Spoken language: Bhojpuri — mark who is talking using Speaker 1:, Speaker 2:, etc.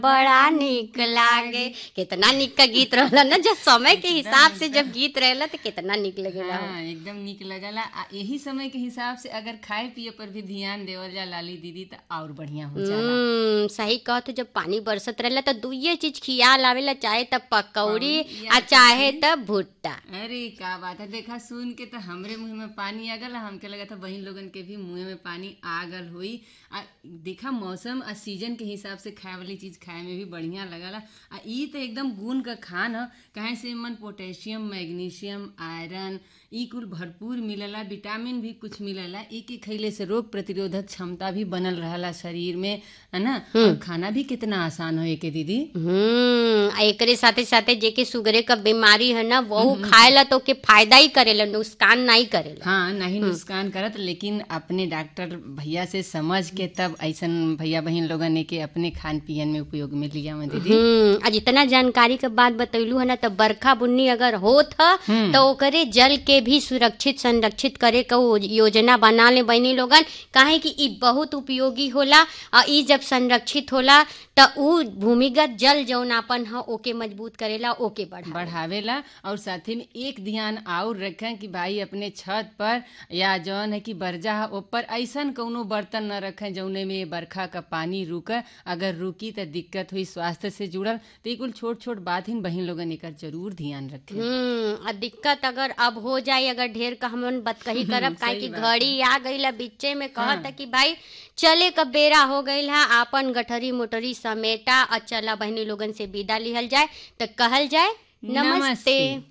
Speaker 1: बड़ा निक लागे कितना निक का गीत रहला ना जब समय के हिसाब से जब गीत रहेला तो कितना निक लगेला हो।
Speaker 2: हाँ एकदम निक लगला आ यही समय के हिसाब से अगर खाए पिए पर भी ध्यान देवल जा लाली दीदी तो और बढ़िया हो जाला
Speaker 1: हम्म सही कहत जब पानी बरसत रहेला तो दुइये चीज खियाल आवेला चाहे त पकौड़ी
Speaker 2: या
Speaker 1: आ चाहे त भुट्टा
Speaker 2: अरे का बात है देखा सुन के तो हमरे मुंह में पानी आ गल हमके लगा था बहन लोगन के भी मुंह में पानी आ गल हुई आ देखा मौसम आ सीजन के हिसाब से खाए वाली चीज खाए में भी बढ़िया लगला आ ई तो एकदम गुण का खान ह कहे से मन पोटेशियम मैग्नीशियम आयरन ई कुल भरपूर मिलला विटामिन भी कुछ मिलला ई के खइले से रोग प्रतिरोधक क्षमता भी बनल रहला शरीर में है ना और खाना भी कितना आसान हो के दीदी
Speaker 1: हम्म आ एकरे साथे साथे जेके सुगरे का बीमारी है ना वहू खाएला तो के फायदा ही करेला नुकसान नहीं करेला
Speaker 2: हाँ नहीं नुकसान करत लेकिन अपने डॉक्टर भैया से समझ के तब ऐसन भैया बहन लोगन के अपने खान पियन में उपयोग में लिया में दीदी
Speaker 1: हम्म आज इतना जानकारी के बात बतैलू है ना तो बरखा बुन्नी अगर होत ह तो ओकरे जल के भी सुरक्षित संरक्षित करे का वो योजना बना ले बनी लोगन काहे कि ई बहुत उपयोगी होला और ई जब संरक्षित होला तो ऊ भूमिगत जल जौनापन ह ओके मजबूत करेला ओके बढ़ा
Speaker 2: बढ़ावेला और साथ में एक ध्यान और रखें कि भाई अपने छत पर या जौन है कि बर्जा है ऊपर ऐसन कौनो बर्तन न रखें जौने में बरखा का पानी रुके अगर रुकी तो दिक्कत हुई स्वास्थ्य से जुड़ल तो ये कुल छोट छोट बात ही बहन लोगन एकर जरूर ध्यान रखें
Speaker 1: हम्म आ दिक्कत अगर अब हो जाए अगर ढेर का हमन बतकही करब काहे कि घड़ी आ गई बीचे में कहत कि भाई चले का बेरा हो गईल है आपन गठरी मोटरी समेटा और चला बहनी लोगन से विदा लिहल जाए तो कहल जाए नमस्ते,
Speaker 2: नमस्ते।